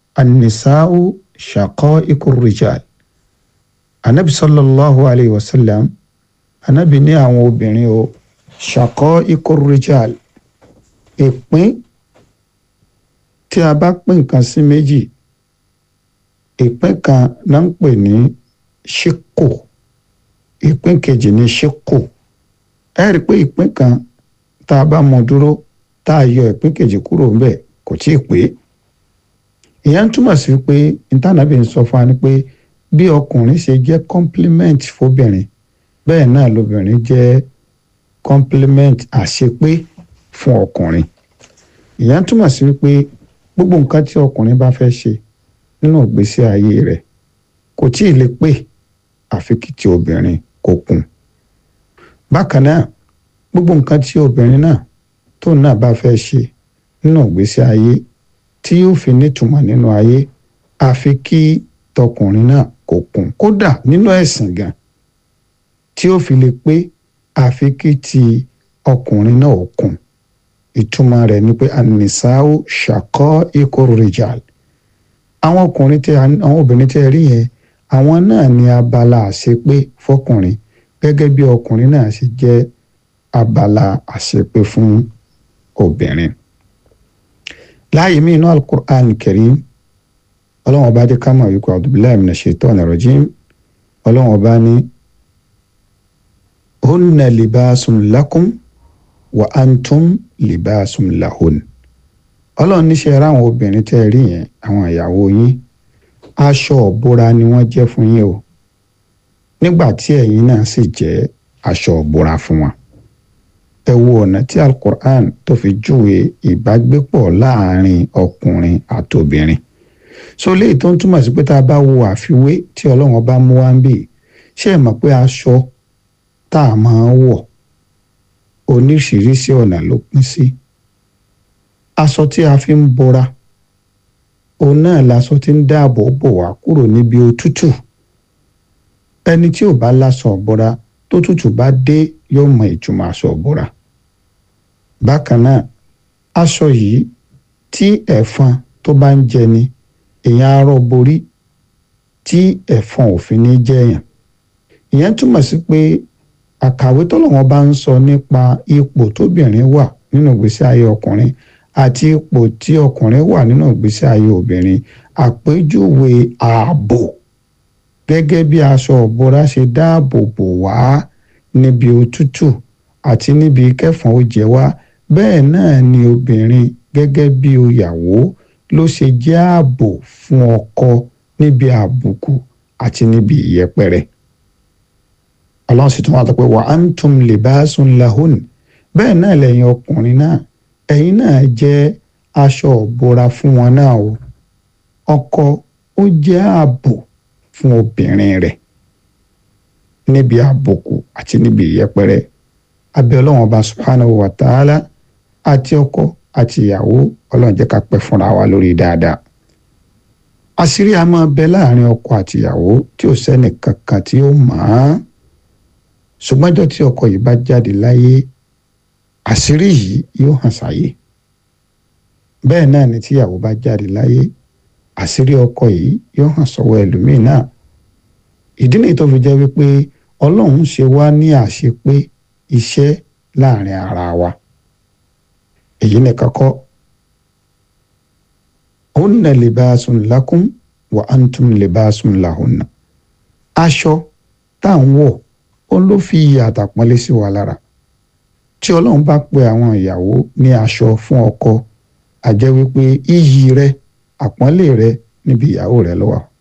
an-nisa'u shaqa'iqur rijal anabi sallallahu alayhi wa sallam anabi ní àwọn obìnrin o shaqa'iqur rijal ìpín tí a bá pín nǹkan sí méjì ìpín kan náà ń pè ní ṣíkò ìpín kejì ní ṣíkò ẹ rí i pé ìpín kan tá a bá mọ dúró tá a yọ ìpín kejì kúrò ńbẹ̀ kò tí ì pé ìyẹn túmọ̀ sí pé ìtànàbí ń sọ fún wa ni pé bí ọkùnrin ṣe jẹ́ complement fóbìnrin bẹ́ẹ̀ náà lóbìnrin jẹ́ complement àṣepé fún ọkùnrin ìyẹn túmọ̀ sí pé gbogbo nǹkan tí ọkùnrin bá fẹ́ ṣe nínú ìgbésí ayé rẹ̀ kò tí ì lè pé àfi kí ti obìnrin kó kún bákan náà gbogbo nǹkan tí obìnrin náà tó náà bá fẹ́ ṣe nínú ìgbésí ayé tí yóò fi nítumọ̀ nínú ayé àfi kí tọkùnrin náà kó kún kódà nínú ẹ̀sìn gan tí ó fi lè pé àfi kí ti ọkùnrin náà ó kún ìtumọ̀ rẹ̀ ni pé anisao ṣàkọ́ ikọ̀ rijal àwọn ọkùnrin tẹ àwọn obìnrin tẹ rí yẹn àwọn náà ní abala àṣepé fọkùnrin gẹ́gẹ́ bí ọkùnrin náà ṣe jẹ́ abala àṣepé fún obìnrin. láàyè mí inú alukur'an karim ọlọ́run ọba dé ká mọ̀ wípé abdullahi mina shaitani rajim ọlọ́run ọba ní hunna libasun lakum wa antum libasun lahun ọlọ́run níṣẹ́ ráwọn obìnrin tẹ́ ẹ rí yẹn àwọn ìyàwó yín aṣọ ọ̀bora ni wọ́n jẹ́ fún yín o nígbà tí ẹ̀yin náà sì jẹ́ aṣọ ọ̀bora fún wọn ẹ wo ọ̀nà tí alukur'an tó fi júwe ìbágbépọ̀ láàrin ọkùnrin àtobìnrin so léyìí tó ń túmọ̀ sí pé tá a bá wo àfiwé tí ọlọ́run bá mú wá ń bì ṣé ẹ mọ̀ pé aṣọ tá a máa ń wọ̀ oníṣiríṣi ọ̀nà ló pín sí aṣọ tí a fi ń bora òun náà laṣọ tí ń dáàbò bò wá kúrò níbi òtútù ẹni tí ò bá láṣọ ọ̀bọra tó tútù bá dé yóò mọ ìtumọ̀ aṣọ ọ̀bọra bákan náà aṣọ yìí tí ẹ̀fọn tó bá ń jẹni èèyàn arọ borí tí ẹ̀fọn òfin ní jẹyàn ìyẹn túmọ̀ sí pé àkàwé tọ́lọ́wọ́n bá ń sọ nípa ipò tóbìnrin wà nínú ìgbésí ayé ọkùnrin àti ipò tí ọkùnrin wà nínú ìgbésí ayé obìnrin àpèjúwe ààbò gẹ́gẹ́ bí aṣọ ọ̀bọra ṣe dáàbò bò wá níbi òtútù àti níbi kẹfọn ó jẹ wá bẹ́ẹ̀ náà ni obìnrin gẹ́gẹ́ bí ìyàwó ló ṣe jẹ́ ààbò fún ọkọ níbi àbùkù àti níbi ìyẹpẹrẹ ọlọ́run sì tún wà tó pé wa antum libasun lahun bẹ́ẹ̀ náà lẹ́yìn ọkùnrin náà ẹ̀yin náà jẹ́ aṣọ òbora fún wọn náà o ọkọ ó jẹ́ ààbò fún obìnrin rẹ̀ níbi àbùkù àti níbi ìyẹpẹrẹ abẹ́ ọlọ́run ọba subhanahu wa ta'ala àti ọkọ àti ìyàwó ọlọ́run jẹ́ ká pẹ́ fúnra wa lórí dáadáa àṣírí a máa bẹ láàrin ọkọ àti ìyàwó tí ò sẹ́nì kankan tí ó mọ̀ ọ́n ṣùgbọ́njọ́ tí ọkọ yìí bá jáde láyé àṣírí yìí yóò hàn sáyé bẹ́ẹ̀ náà ni tíyàwó bá jáde láyé àṣírí ọkọ yìí yóò hàn sọ́wọ́ ẹlòmíì náà ìdí nìyí tó fi jẹ́ wípé ọlọ́run ṣe wá ní àṣepé iṣẹ́ láàrin ara wa èyí nìkan kọ́ hunna libasun lakum wa antum libasun lahunna aṣọ tá à ń wọ̀ ó ló fi iyì àtàpọ́nlé sí wa lára tí ọlọ́run bá pe àwọn ìyàwó ní aṣọ fún ọkọ a jẹ́ wípé iyì rẹ àpọ́nlé rẹ níbi ìyàwó rẹ ló wà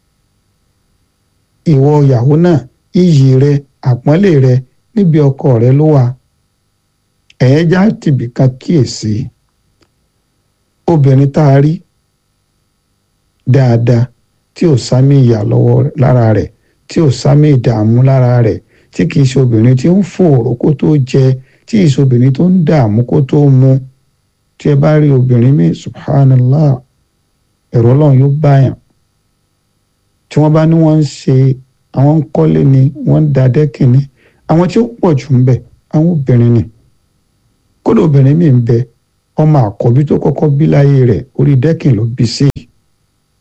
ìwọ ìyàwó náà iyì rẹ àpọ́nlé rẹ níbi ọkọ rẹ ló wà ẹ̀yẹ́ já tìbí kan kíyèsí obìnrin tá a rí dáadáa tí ò sámi ìyà lọ́wọ́ lára rẹ̀ tí ò sámi ìdààmú lára rẹ̀ tí kìí ṣe obìnrin tí ń fòòró kó tó jẹ tí kìí ṣe obìnrin tó ń dààmú kó tó mu tí ẹ bá rí obìnrin mi subhanallah ẹ̀rọ ọlọ́run yóò báyàn tí wọ́n bá ní wọ́n ń ṣe àwọn ń kọ́lé ni wọ́n ń da dẹ́kìn ni àwọn tí ó pọ̀ jù ń bẹ àwọn obìnrin ni kódà obìnrin mi ń bẹ ọmọ àkọ́bí tó kọ́kọ́ bí láyé rẹ̀ orí dẹ́kìn ló bí sí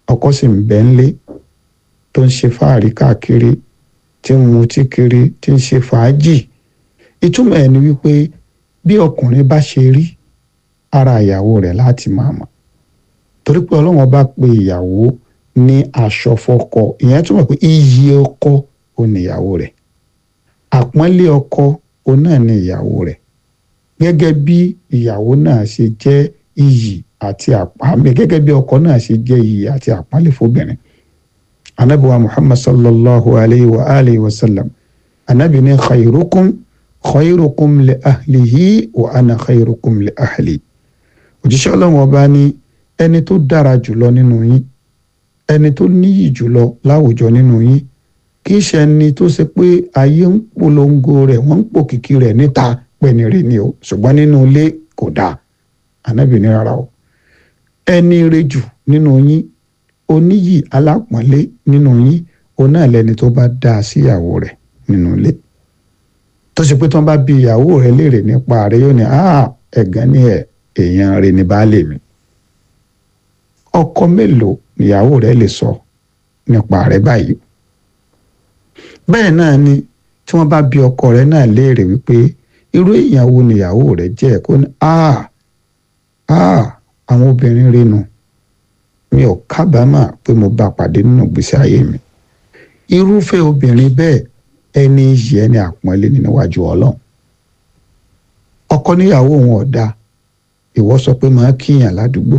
ọkọ sì ń bẹ ńlé tó ń ṣe fáàrí káàkiri tí ń mutí kiri tí ń ṣe fàájì ìtumọ̀ ẹ̀ ni wípé bí ọkùnrin bá ṣe rí ara ìyàwó rẹ̀ láti máa mọ̀ torí pé ọlọ́run bá pe ìyàwó ní aṣọ fọ́kọ ìyẹn túmọ̀ pé iyì ọkọ ò ní ìyàwó rẹ̀ àpọ́nlé ọkọ ò náà ní ìyàwó rẹ̀ gẹ́gẹ́ bí ìyàwó náà ṣe jẹ́ iyì àti àpọ́nlé gẹ́gẹ́ bí ọkọ náà ṣe jẹ́ iyì àti àpọ́nlé fóbìnrin anabiwa muhammad sallallahu alayhi wa alihi wa sallam anabi ní khayrukum khayrukum li ahlihi wa ana khayrukum li ahli òjíṣẹ́ ọlọ́run ọba ní ẹni tó dára jùlọ nínú yín ẹni tó níyì jùlọ láwùjọ nínú yín kì í ṣe ẹni tó ṣe pé ayé ń polongo rẹ̀ wọ́n ń pòkìkí rẹ̀ níta pẹ̀nìrì ni o ṣùgbọ́n nínú ilé kò dáa ànábì ní rárá o ẹni rẹ jù nínú yín oníyì alápọ̀nlé nínú yín òun náà lẹni tó bá dáa síyàwó rẹ̀ nínú ilé tó ṣe pé tí wọ́n bá bi ìyàwó rẹ̀ léèrè nípa rẹ̀ yóò ní ẹ̀gán ní ẹ̀ èèyàn rẹ̀ ní baálé mi ọkọ mélòó níyàwó rẹ̀ lè sọ nípa rẹ̀ báyìí bẹ́ẹ̀ náà ni tí wọ́n bá bi ọkọ rẹ̀ náà léèrè wípé irú èèyàn wo níyàwó rẹ̀ jẹ́ kó ní àwọn obìnrin rinu mi ò kábàámà pé mo bá pàdé nínú ìgbésí ayé mi irúfẹ́ obìnrin bẹ́ẹ̀ ẹni yìí ẹni àpọ́nlé ní níwájú ọlọ́run ọkọ níyàwó òun ọ̀dà ìwọ sọ pé máa kíyàn ládùúgbò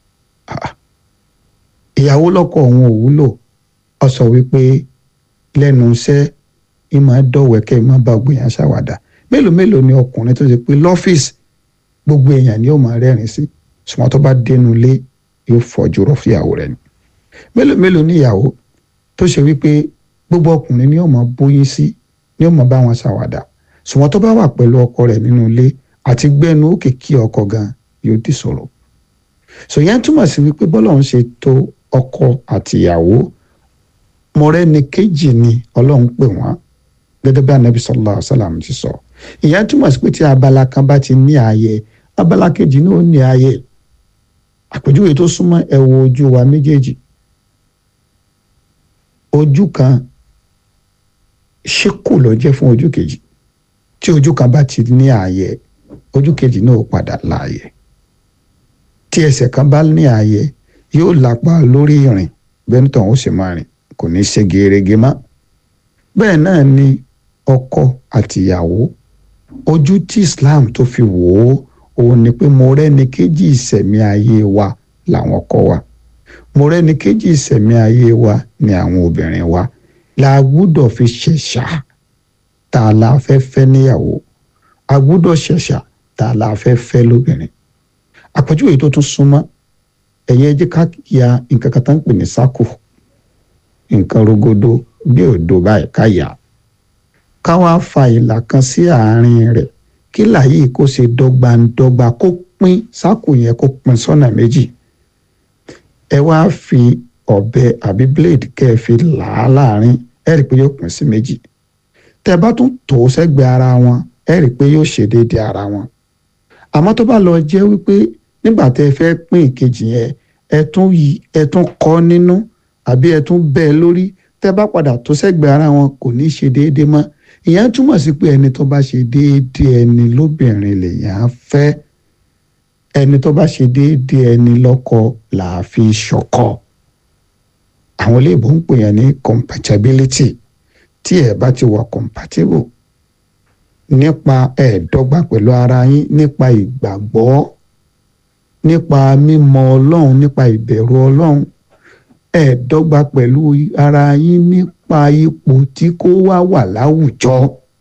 ìyàwó lọ́kọ òun ò wúlò ọ sọ wípé lẹ́nu iṣẹ́ ìmọ̀ dọ̀wẹ́kẹ́ ìmọ̀ bá gbogbo èèyàn ṣàwàdà mélòó mélòó ni ọkùnrin tó ṣe pé lọ́fíìsì gbogbo èèyàn ni ó máa rẹ́rìn sí ṣùgbọ́n tó bá dénú ilé yóò fọjú rọ fúyàwó rẹ̀ ni mélòó mélòó ni ìyàwó tó ṣe wípé gbogbo ọkùnrin ni ó máa bóyín sí ni ó máa bá wọn ṣàwàdà ṣùgbọ́n tó bá wà pẹ̀lú ọkọ rẹ̀ nínú ilé àti gbẹ́nu òkè kí ọkọ gan yóò di sọ̀rọ̀ sòyẹn túmọ̀ sí wípé bọ́lọ́run ṣe tó ọkọ àti ìyàwó mọ̀rẹ́ni kejì ni ọlọ́run pè wọ́n gẹ́gẹ́ bí anabi sallallahu alaihi wasallam ti sọ ìyẹn túmọ̀ sí pé tí abala kan bá ti ní ààyè abala kejì náà ó ní ààyè àpèjúwe tó súnmọ́ ẹ wo ojú wa méjèèjì ojú kan ṣékù ló jẹ́ fún ojú kejì tí ojú kan bá ti ní ààyè ojú kejì náà ó padà láàyè tí ẹsẹ̀ kan bá ní ààyè yóò lápá lórí ìrìn bẹ́ẹ̀ nítorí ó sì máa rìn kò ní ṣe gerege mọ́ bẹ́ẹ̀ náà ni ọkọ àtìyàwó ojú tí Islam tó fi wò ó òun ni pé mo rẹ́ni kéjì ìṣẹ̀mí ayé wa làwọn ọkọ wa mo rẹ́ni kéjì ìṣẹ̀mí ayé wa ni àwọn obìnrin wa la gbúdọ̀ fi ṣẹ̀ṣà tá a la fẹ́ fẹ́ níyàwó a gbúdọ̀ ṣẹ̀ṣà tá a la fẹ́ fẹ́ lóbìnrin àpèjúwe tó tún súnmọ́ ẹ̀yẹ́ jẹ́ ká ya nǹkan kan tó ń pè ní sákò nǹkan rogodo bí òdo báyìí ká yà ká wá fa ìlà kan sí àárín rẹ̀ kí làyè kó ṣe dọ́gbandọ́gba kó pín sákò yẹn kó pín sọ́nà méjì ẹ wá fi ọ̀bẹ àbí blade kẹ́ ẹ fi là á láàrin ẹ rí i pé yóò pín sí méjì tẹ́ ẹ bá tún tò ó sẹ́gbẹ̀ẹ́ ara wọn ẹ rí i pé yóò ṣe déédéé ara wọn àmọ́ tó bá lọ jẹ́ wípé nígbà tẹ́ ẹ fẹ́ pín ìkejì yẹn ẹ tún yí ẹ tún kọ́ nínú àbí ẹ tún bẹ́ẹ̀ lórí tẹ́ bá padà tó sẹ́gbẹ̀ẹ́ ara wọn kò ní ṣe déédéé mọ́ ìyẹn túmọ̀ sí pé ẹni tó bá ṣe déédéé ẹni lóbìnrin lèyàn á fẹ́ ẹni tó bá ṣe déédéé ẹni lọ́kọ là á fi ṣọkọ àwọn olóyìnbó ń pè yẹn ní compatibility tí ẹ bá ti wà compatible nípa ẹ̀ẹ́dọ́gba pẹ̀lú ara yín nípa ìgbàgbọ́ nípa mímọ̀ ọlọ́run nípa ìbẹ̀rù ọlọ́run ẹ̀ẹ́dọ́gba pẹ̀lú ara yín nípa ipò tí kó wá wà láwùjọ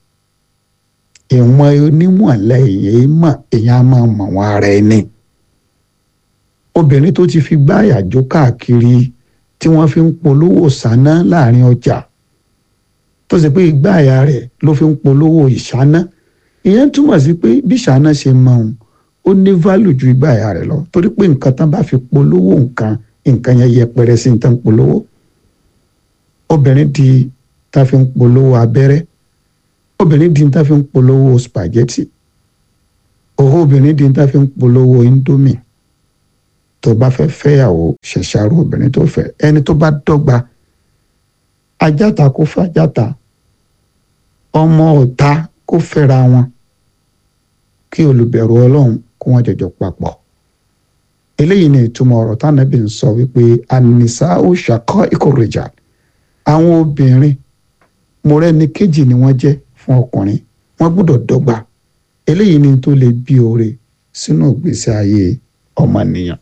ìwọ̀n onímọ̀lẹ́ èyí mọ̀ èyàn á máa mọ̀ wọn ara ẹni obìnrin tó ti fi gbáyà jó káàkiri tí wọ́n fi ń polówó sáná láàrin ọjà tó ṣe pé ìgbáyà rẹ̀ ló fi ń polówó ìṣáná ìyẹn túmọ̀ sí pé bí ìṣáná ṣe mọ òun ó ní válù ju ìgbáyà rẹ̀ lọ torí pé nǹkan tán bá fi polówó nǹkan nǹkan yẹn yẹpẹrẹ sí ní tán polówó obìnrin di tá fi ń polówó abẹ́rẹ́ obìnrin di tá fi ń polówó spaghetti òhó obìnrin di tá fi ń polówó indomie tó bá fẹ́ fẹ́yàwó ṣẹ̀ṣàrò obìnrin tó fẹ́ ẹni tó bá dọ́gba ajáta kó fàjáta ọmọ ọ̀tá kó fẹ́ra wọn kí olùbẹ̀rù ọlọ́run kó wọ́n jọjọ papọ̀ eléyìí ni ìtumọ̀ ọ̀rọ̀ tánàbí ń sọ wípé ànìsá ó ṣàkọ́ ìkórèjà àwọn obìnrin mọ̀rẹ́ni kejì ni wọ́n jẹ́ fún ọkùnrin wọ́n gbọ́dọ̀ dọ́gba eléyìí ni tó lè bí oore sínú ìgbésí ayé ọmọnìyàn.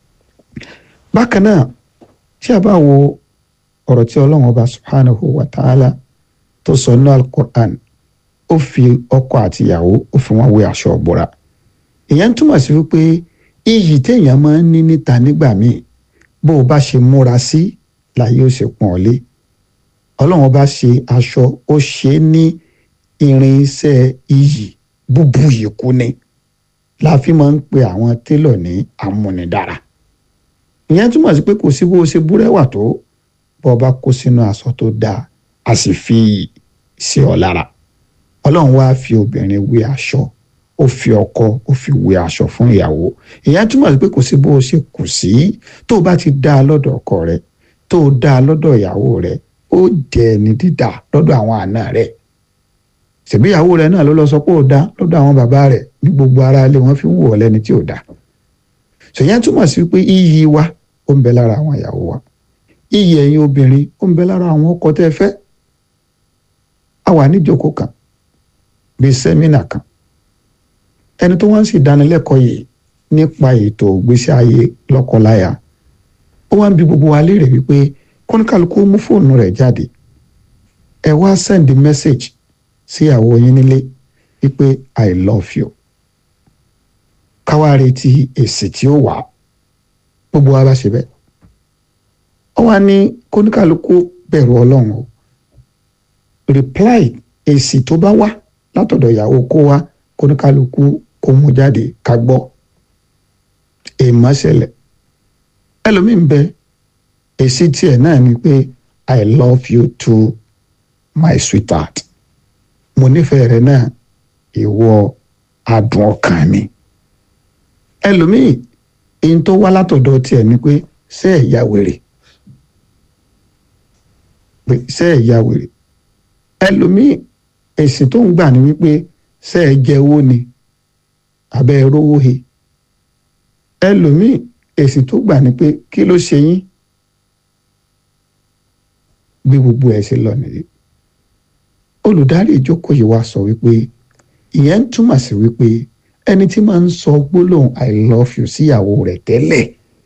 bákan náà tí a bá wo ọ̀rọ̀ tí ọlọ́run ọba subhanahu wa ta'ala tó sọ ní alukur'an ó fi ọkọ àti ìyàwó ó fi wọn wé aṣọ ọ̀bọ̀ra ìyẹn túmọ̀ sí wípé iyì téèyàn máa ń ní níta nígbà míì bó o bá ṣe múra sí láyé ó ṣe pọ́n ọ lé ọlọ́run ọba ṣe aṣọ ó ṣe é ní irinṣẹ́ iyì búbu yìí kú ni la fi máa ń pe àwọn télọ̀ ní amúnidára ìyẹn túmọ̀ sí pé kò sí bó o ṣe búrẹ́wà tó bó o bá kó sínú aṣọ tó dáa a sì fi sí ọ lára ọlọ́run wá fi obìnrin wé aṣọ ó fi ọkọ ó fi wé aṣọ fún ìyàwó ìyẹn túmọ̀ sí pé kò sí bó o ṣe kù sí tó o bá ti dá a lọ́dọ̀ ọkọ rẹ tó o dá a lọ́dọ̀ ìyàwó rẹ ó jẹ́ ẹni dídà lọ́dọ̀ àwọn àna rẹ̀ ṣèbí ìyàwó rẹ̀ náà ló lọ sọ pé ó dá lọ́dọ̀ àwọn bàbá rẹ̀ ní gbogbo ara ilé wọn fi ń wò ọ́ lẹ́ni tí ò dá ṣèyẹn túmọ̀ sí pé iyì wa ó ń bẹ lára àwọn ìyàwó wa iyì ẹ̀yin obìnrin ó ń bẹ lára àwọn ọkọ tẹ́ fẹ́ a wà níjókòó kan bíi sẹ́mínà kan ẹni tó wọ́n sì dánilẹ́kọ̀ọ́ yìí nípa ètò ìgbésí ayé lọ́kọláya ó wá ń bi gbogbo wa léèrè wípé kọ́níkàlùkù mú fóònù rẹ̀ jáde ẹ wá send message sí ìyàwó yín nílé wípé i love you káwá retí èsì tí ó wà gbogbo wa bá ṣe bẹ́ẹ̀ ó wá ní kọ́níkàlùkù bẹ̀rù ọlọ́run o reply èsì tó bá wá látọ̀dọ̀ ìyàwó kó wá kọ́níkàlùkù kó mú jáde ká gbọ́ èèmọ̀ ṣẹlẹ̀ ẹlòmíín bẹ́ẹ̀ èsì tiẹ̀ náà ni pé i love you too my sweetheart mo nífẹ̀ẹ́ rẹ náà ìwọ adùn ọkàn mi ẹlòmíì èyí tó wá látọ̀dọ̀ tiẹ̀ ni pé ṣé ẹ̀ ya wèrè pé ṣé ẹ̀ ya wèrè ẹlòmíì èsì tó ń gbà ní wípé ṣé ẹ̀ jẹ owó ni abẹ́ ẹ rówó he ẹlòmíì èsì tó gbà ní pé kí ló ṣe yín bí gbogbo ẹ ṣe lọ nìyí olùdarí ìjókòó yìí wá sọ wípé ìyẹn ń túmọ̀ sí wípé ẹni tí máa ń sọ gbólóhùn i love you síyàwó rẹ̀ tẹ́lẹ̀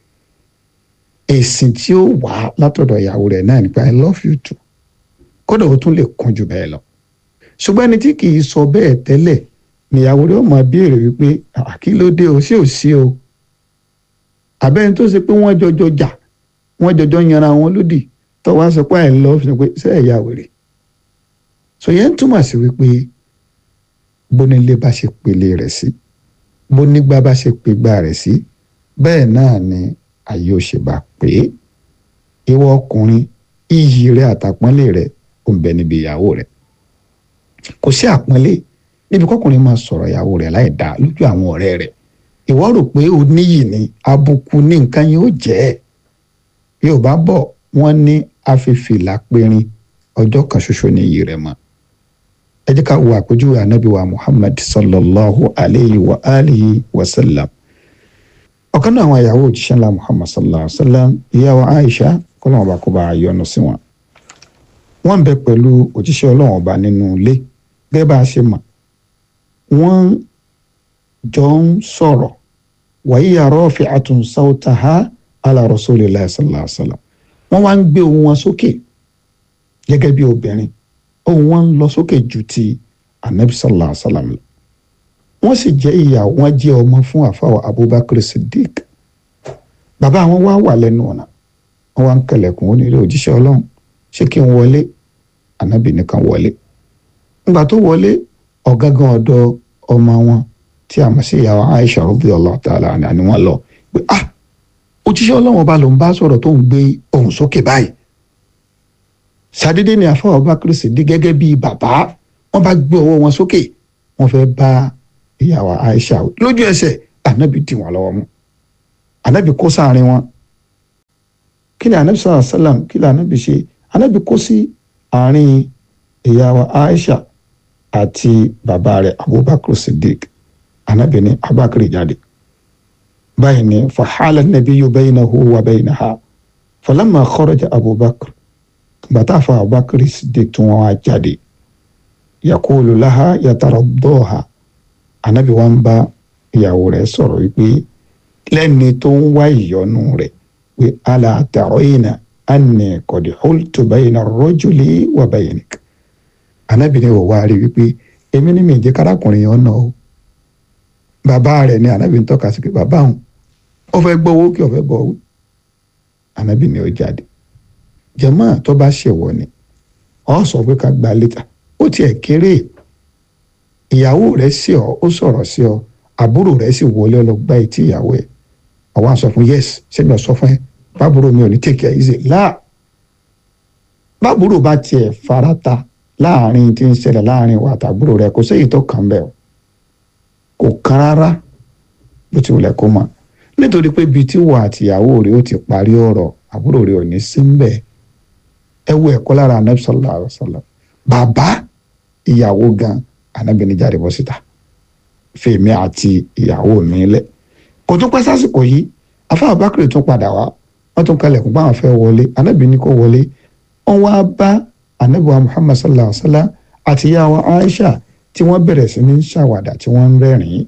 èsì tí ó wà látọ̀dọ̀ ìyàwó rẹ̀ náà nípa i love you too kódà ó tún lè kún jù bẹ́ẹ̀ lọ ṣùgbọ́n ẹni tí kì í sọ bẹ́ẹ̀ tẹ́lẹ̀ níyàwó rẹ̀ ó máa béèrè wípé kí ló dé o ṣé ò sí o àbẹ́ni tó ṣe pé wọ́n jọjọ jà wọ́n jọjọ yanra wọn lódì tó wá sọ pé i love you pé ṣé ẹ̀ yà wèrè so yẹn túmọ̀ sí wípé bónílé bá ṣe pèlè rẹ̀ sí bónígbà bá ṣe pègbà rẹ̀ sí bẹ́ẹ̀ náà ni ayé ò ṣe bá pé ìwọ ọkùnrin iyì rẹ àtàpọ́nlé rẹ ò ń bẹ níbi ìyàwó rẹ kò sí àpọ́nlé níbi kọkùnrin máa sọ̀rọ̀ ìyàwó rẹ láì dá lójú àwọn ọ̀rẹ́ rẹ ìwọ rò pé o níyì ni àbùkù ní nǹkan yóò jẹ́ yóò bá bọ̀ wọ́n ní afẹ́fìlà périn ọjọ́ kan ṣoṣo ní iyì rẹ̀ mọ́ ẹ jẹ́ ká wo àpèjúwe ànábì wa muhammad sallallahu alayhi wa alihi wa sallam ọ̀kan náà àwọn ìyàwó òjíṣẹ́ ńlá muhammad sallallahu alayhi wa sallam ìyàwó aisha kọ́lọ́wọ́n ọba kó bá a yọ́nú sí wọn. wọ́n ń bẹ pẹ̀lú òjíṣẹ́ ọlọ́wọ́n ọba nínú ilé gẹ́gẹ́ bá a ṣe mọ̀ wọ́n jọ ń sọ̀rọ̀ wàyí rafi'atun sawtaha ala rasulillahi sallallahu alayhi wa sallam wọ́n wá ń gbé ohùn wọn sókè gẹ́gẹ́ bí obìnrin ohùn wọn ń lọ sókè ju ti anabi sallallahu alayhi wa sallam lọ wọ́n sì jẹ́ ìyá wọn jẹ́ ọmọ fún àfàwọ̀ abubakar siddiq bàbá wọn wá wà lẹ́nu ọ̀nà wọ́n wá ń kẹlẹ̀kùn ó nílé òjíṣẹ́ ọlọ́run ṣé kí n wọlé anabi nìkan wọlé ńgbà tó wọlé ọ̀gángan ọ̀dọ̀ ọmọ wọn tí a mọ̀ sí ìyàwó aisha radiyallahu ta'ala anha ni wọ́n lọ pé ah òjíṣẹ́ ọlọ́run ọba ló ń bá sọ̀rọ̀ tó ń gbé ohùn sókè báyìí ṣàdédé ni àfọwọ́ Abubakar Siddiq gẹ́gẹ́ bíi bàbá wọ́n bá gbé ọwọ́ wọn sókè wọ́n fẹ́ bá ìyàwó Aisha lójú ẹsẹ̀ ànábì dì wọ́n lọ́wọ́ mú anabi kó sáàrin wọn kí ni anabi sallallahu alayhi wa sallam kí ni anabi ṣe anabi kó sí àárín ìyá wa aisha àti bàbá rẹ̀ abubakar siddiq anabi ní abubakar jáde báyìí ni fahala nabiyyu baynahu wa baynaha falamma kharaja abubakar bàtà fún abubakar siddiq tí wọ́n wá jáde yakulu laha yataraddaha anabi wa ń bá ìyàwó rẹ̀ sọ̀rọ̀ wípé lẹ́ni tó ń wá ìyọ́nú rẹ̀ pé ala tarayna anni qad hultu bayna ar-rajuli wa baynik anabi ni wọ́n wá rí wípé èmi ní mi jẹ́ kárakùnrin yẹn ọ̀nà o bàbá rẹ̀ ni anabi ń tọ́ka sí pé bàbá òun ó fẹ́ gbọ́ owó kí ó fẹ́ bọ̀ owó anabi ni ó jáde jẹ̀mọ́ tó bá ṣèwọ ni ọ sọ pé ká gba létà ó tiẹ̀ kéré ìyàwó rẹ̀ sí ọ ó sọ̀rọ̀ sí ọ àbúrò rẹ̀ sì wọlé lọ gbá etí ìyàwó ẹ̀ àwọn àṣọ fún yes ṣé mi ò sọ fún ẹ bábúrò mi ò ní take it easy láà bábúrò bá tiẹ̀ farata láàrin tí ń ṣẹlẹ̀ láàrin wa àtàbúrò rẹ̀ kò séyìí tó kàn bẹ́ẹ̀ kò kàn rárá bó ti wùlẹ̀ kó mọ̀ nítorí pé ibi tí wà àtìyàwó rẹ̀ ó ti parí ọ̀rọ̀ àbúrò rẹ̀ ò ní sí ń bẹ̀ ẹ wo ẹ̀kọ́ lára anabi sallallahu alaihi wasallam bàbá ìyàwó gan anabi ní jáde bọ́ síta fèmí àti ìyàwó mi lẹ̀ kò tún pẹ́ sásìkò yìí afá abakiri tún padà wá wọ́n tún kalẹ̀kùn bá wọn fẹ́ wọlé anabi ní kó wọlé wọ́n wá bá anabi wa muhammad sallallahu alaihi wasallam àti ìyàwó aisha tí wọ́n bẹ̀rẹ̀ sí ní ṣàwàdà tí wọ́n ń rẹ́rìn-ín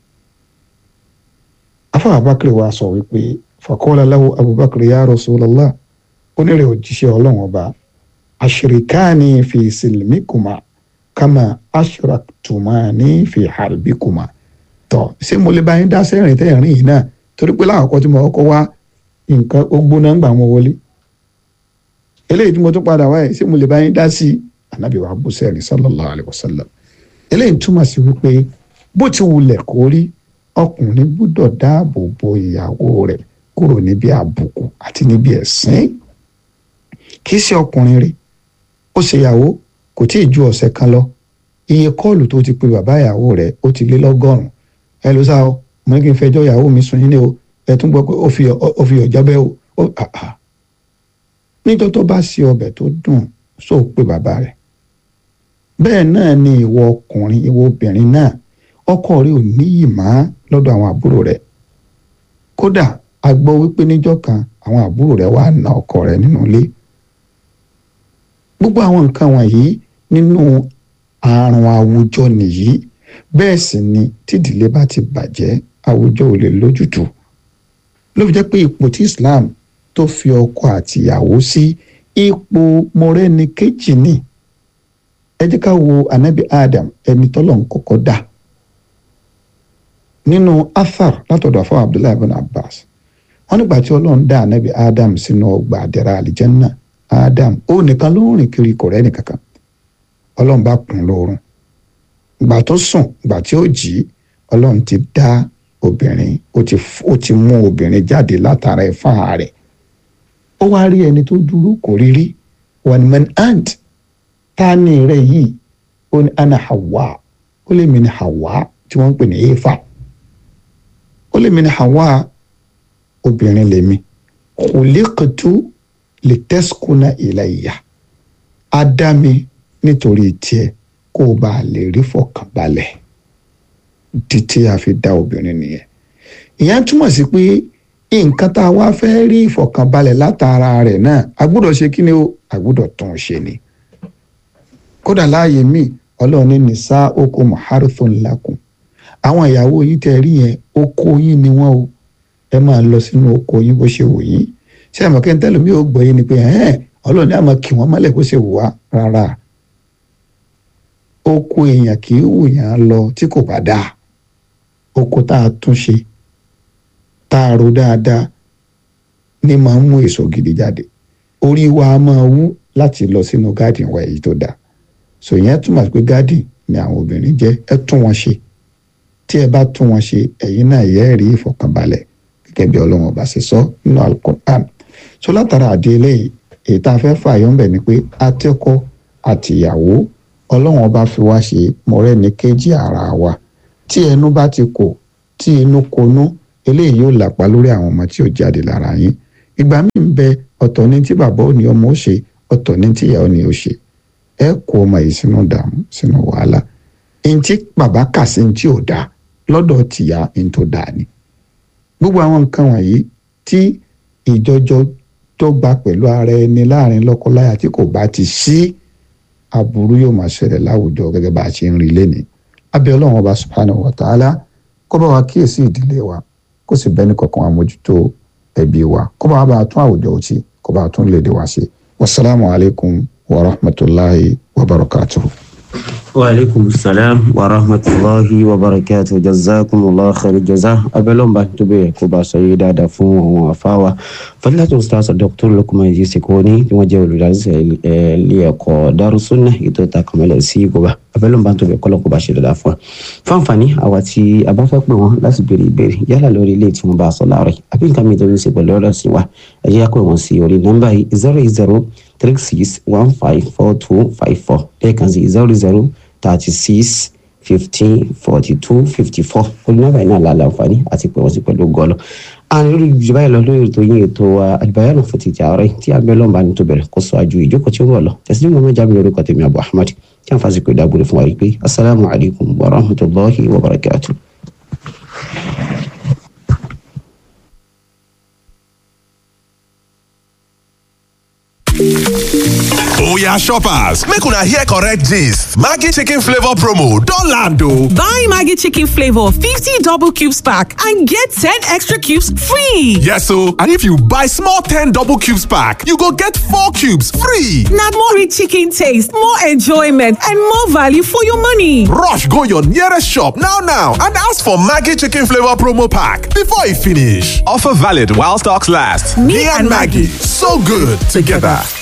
afá abakiri wa sọ wípé faqala lahu abubakar ya rasulallah onírè òjíṣẹ́ ọlọ́run ọba àṣìríkàní fi sílmìkùmá kama aṣraktumani fi harbikuma tọ ṣé mo lè bá yín dá sẹ́rìn tẹ́ rìn yìí náà torí pé láwọn ọkọ tí mo kọ́kọ́ wá nǹkan ó gbóná ń gbà wọn wọlé eléyìí tí mo tún padà wáyé ṣé mo lè bá yín dá sí anabi wa bú sẹ́rìn sallallahu alayhi wa sallam eléyìí túmọ̀ sí wípé bó ti wulẹ̀ kó rí ọkùnrin gbúdọ̀ dáàbò bo ìyàwó rẹ̀ kúrò níbi àbùkù àti níbi ẹ̀sìn kì í ṣe ọkùnrin rí ó ṣèyàwó kò tí ì ju ọ̀sẹ̀ kan lọ iye kọ́ọ̀lù tó ti pe bàbá ìyàwó rẹ̀ ó ti lé lọ́gọ́rùn-ún ẹ ló sá o mo ní kí n fẹjọ́ ìyàwó mi sùn yín ní o ẹ tún gbọ́ pé ó fi ó fi ọ̀já bẹ́ o ó àhà níjọ́ tó bá ṣe ọbẹ̀ tó dùn só pe bàbá rẹ̀ bẹ́ẹ̀ náà ni ìwọ ọkùnrin ìwọ obìnrin náà ọkọ rẹ̀ ò níyì má lọ́dọ̀ àwọn àbúrò rẹ̀ kódà a gbọ́ wípé níjọ́ kan àwọn àbúrò rẹ̀ wá na ọkọ rẹ̀ nínú ilé gbogbo àwọn nǹkan wọ̀nyí nínú àrùn àwùjọ nìyí bẹ́ẹ̀ sì ni tídìlé bá ti bàjẹ́ àwùjọ ò lè lójútùú ló fi jẹ́ pé ipò tí Islam tó fi ọkọ àtìyàwó sí ipò mọ̀rẹ́ni kejì ni ẹ jẹ́ ká wo anabi Adam ẹni tọ́lọ̀ ń kọ́kọ́ dá nínú athar látọ̀dọ̀ àfọwọ́ Abdullahi ibn Abbas wọ́n nígbà tí Ọlọ́run dá anabi Adam sínú ọgbà àdẹ̀rà àlìjẹ́nnà Adam ó nìkan ló ń rìn kiri kò rẹ́ni kankan ọlọ́run bá kùn lóorun ìgbà tó sùn ìgbà tí ó jí ọlọ́run ti dá obìnrin ó ti ó ti mú obìnrin jáde látara ẹ̀fà rẹ̀ ó wá rí ẹni tó dúró kò rí rí one man ant ta ni rẹ yìí ó ní ana Hawa ó lè mi ní Hawa tí wọ́n ń pè ní Éfà ó lè mi ní Hawa obìnrin lèmi khuliqtu litaskuna ilayya á dá mi nítorí tiẹ̀ kó o bá lè rí fọkànbalẹ̀ títí a fi dá obìnrin nìyẹn ìyẹn túmọ̀ sí pé nǹkan tá a wá fẹ́ rí ìfọkànbalẹ̀ látara rẹ̀ náà a gbọ́dọ̀ ṣe kí ni o a gbọ́dọ̀ tún un ṣe ni kódà láàyè míì ọlọ́run ní nìsá oko muharithun lakum àwọn ìyàwó yìí tẹ́ rí yẹn oko yín ni wọ́n o ẹ máa lọ sínú oko yín bó ṣe wù yín ṣé àmọ́ kí n tẹ́lẹ̀ mi ò gbọ́ yín ni pé ọlọ́run ní àmọ́ kí wọ́n mọ́lẹ̀ bó ṣe wù wá rárá oko èèyàn kì í wù yàn lọ tí kò bá dáa oko tá a tún ṣe tá a ro dáadáa ní máa ń mú èso gidi jáde orí wa máa wú láti lọ sínú gádìn wa èyí tó dáa so ìyẹn túmọ̀ pé gádìn ni àwọn obìnrin jẹ́ ẹ tún wọn ṣe tí ẹ bá tún wọn ṣe ẹ̀yin náà yẹ́ rí ìfọ̀kànbalẹ̀ gẹ́gẹ́ bí ọlọ́run ọba ṣe sọ nínú alukur'an so látara àdé eléyìí èyí tá a fẹ́ fààyàn ń bẹ̀ ni pé atẹ́kọ́ àtìyàwó ọlọ́run ọba fi wá ṣe mọ̀rẹ́ni kejì ara wa tí ẹnu bá ti kò tí inú konú eléyìí yóò làpá lórí àwọn ọmọ tí ò jáde lára yín ìgbà míì ń bẹ ọ̀tọ̀ ní tí bàbá ò ní ọmọ ó ṣe ọ̀tọ̀ ní tí ìyá ò ní ó ṣe ẹ kó ọmọ yìí sínú dààmú sínú wàhálà ní tí bàbá kà sí ní tí ò dáa lọ́dọ̀ tìyá ní tó dáa ni gbogbo àwọn nǹkan wọ̀nyí tí ìjọjọ tó gba pẹ̀lú ara ẹni láàrin lọ́kọláya tí kò bá ti sí aburú yóò máa ṣẹlẹ̀ láwùjọ gẹ́gẹ́ bá a ṣe ń rí lẹ́nìí abẹ́ ọlọ́run ọba subhanahu wa ta'ala kó bá wa kíyèsí ìdílé wa kó sì bẹ́ni kankan àmójútó ẹbí wa kó bá wa bá a tún àwùjọ òtí kó bá a tún léde wa ṣe wasalaamu alaykum wa rahmatulahi wa barakatuhu. وعليكم السلام ورحمة الله وبركاته جزاكم الله خير الجزاء أبلون بانتبه كوبا سيدة دفون وفاوة فلا تنستاذ الدكتور لكم يجي سيكوني كما جاءوا للعز ليكو دار السنة يتو تاكمل سي كوبا أبلون بانتبه كل كوبا شيدة دفون فانفاني أواتي أبافك مو لاس بيري بيري يالا لوري ليت مباصة لاري أبين كامي دوني سيبو لورا سيوا أجيكو ونسيوري نمبر 00 36154254 lẹ́ẹ̀kan sí zero zero thirty six fifteen forty two fifty four olùnàbà iná làlà àǹfààní àti pé wọ́n sì pẹ̀lú gọ́ọ̀lù. àwọn lórí ìjọba yìí lọ lórí ètò yín ètò àlùbáyà fún títí àárẹ̀ tí abẹ́lọ́mbà ní tó bẹ̀rẹ̀ kó sọ àjò ìjókòó tí ó wọ̀ lọ tẹ̀sí ní mọ́mọ́ jábìlì orúkọ tèmi Abu Ahmad tí a ń fásitì pé dábòrò fún wa yìí pé asalaamu alaykum wa rahmatulahi wa barakatuh. oya shoppers make una hear correct gist maggi chicken flavour promo don land o. Buy Maggie Chicken Flavor 50 double cubes pack and get 10 extra cubes free. yes o and if you buy small ten double cubes pack you go get four cubes free. Now more rich chicken taste, more enjoyment, and more value for your money. rush go your nearest shop now now and ask for maggi chicken flavour promo pack before e finish. offer valid while stocks last. me and maggi so good together.